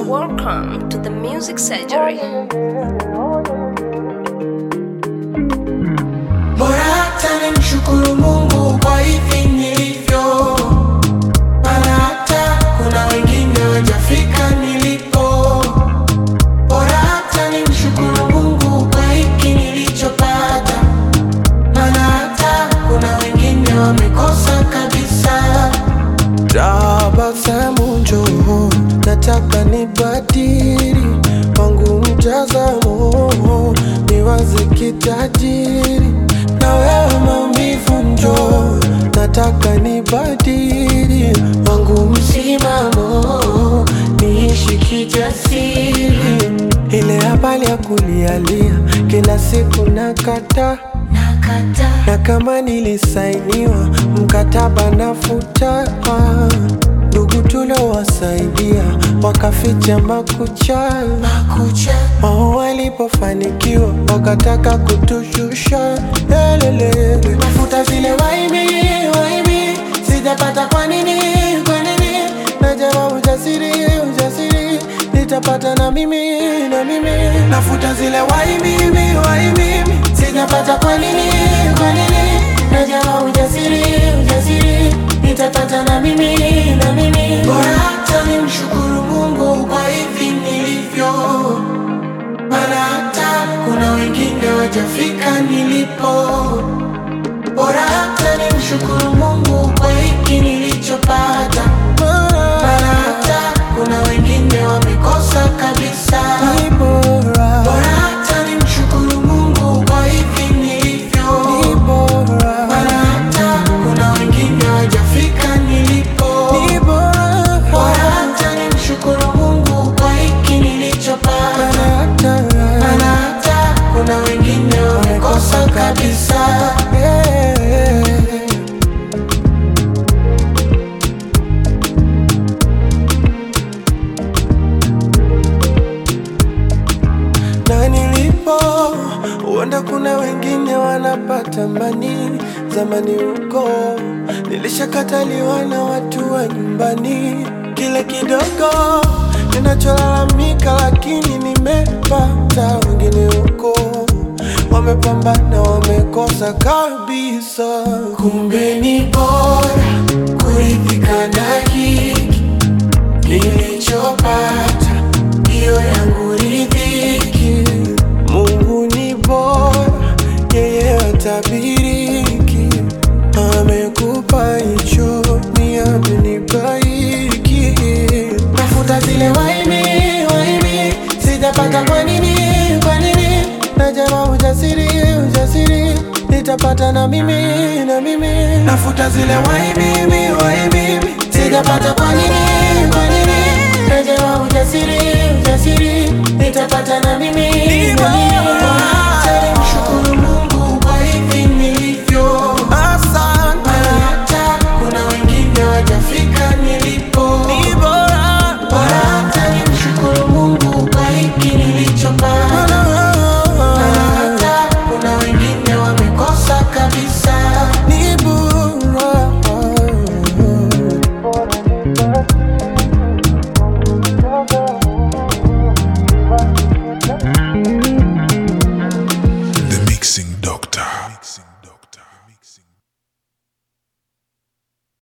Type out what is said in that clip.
Welcome to the Music Surgery. Bora hata nimshukuru Mungu kwa hivi nilivyo, maana hata kuna wengine wajafika nilipo. Bora hata nimshukuru Mungu kwa hiki nilichopata, maana hata kuna wengine wamekosa kabisa. Tabasamu njoo, nataka nibadili wangu mtazamo, niwaze kitajiri na wewe maumivu njoo, nataka nibadili wangu msimamo, niishi kijasiri. Ile habari ya kulialia kila siku nakata Nakata na kama nilisainiwa mkataba nafuta, ndugu tuliowasaidia wakaficha makucha, makucha wao walipofanikiwa wakataka kutushusha. Lelelele, mafuta zile waibi waibi, sijapata kwa nini kwa nini? najama ujasiri, ujasiri nitapata na mimi, na mimi Nafuta zile waibi waibi, sijapata kwa nini kwa nini? Najama ujasiri ujasiri, nitapata na mimi na mimi. Bora hata nimshukuru Mungu kwa hivi nilivyo, maana hata kuna wengine wajafika nilipo. Bora hata nimshukuru Mungu kwa hiki nilichopata, maana hata kuna wengine wamekosa kabisa. ni bora, Bora hata nimshukuru Mungu kwa hivi nilivyo, ni bora, maana hata kuna wengine wajafika nilipo. ni bora, Bora hata nimshukuru Mungu kwa hiki nilichopata, hata maana hata kuna wengine wamekosa kabisa. na nilipo, huenda kuna wengine wanapata mani. Zamani huko nilishakataliwa na watu wa nyumbani, kile kidogo ninacholalamika, lakini nimepata. Wengine huko wamepambana, wamekosa kabisa. Kumbe ni bora kuridhika na hiki nilichopata, hiyo yangu ridhiki. Mungu ni bora, yeye hatabiriki. Amekupa hicho, ni amenipa hiki. Nafuta zile waibi waibi, sijapata kwa nini kwa nini? Najama ujasiri, ujasiri nitapata na mimi, na mimi Nafuta zile waibi waibi, sijapata kwa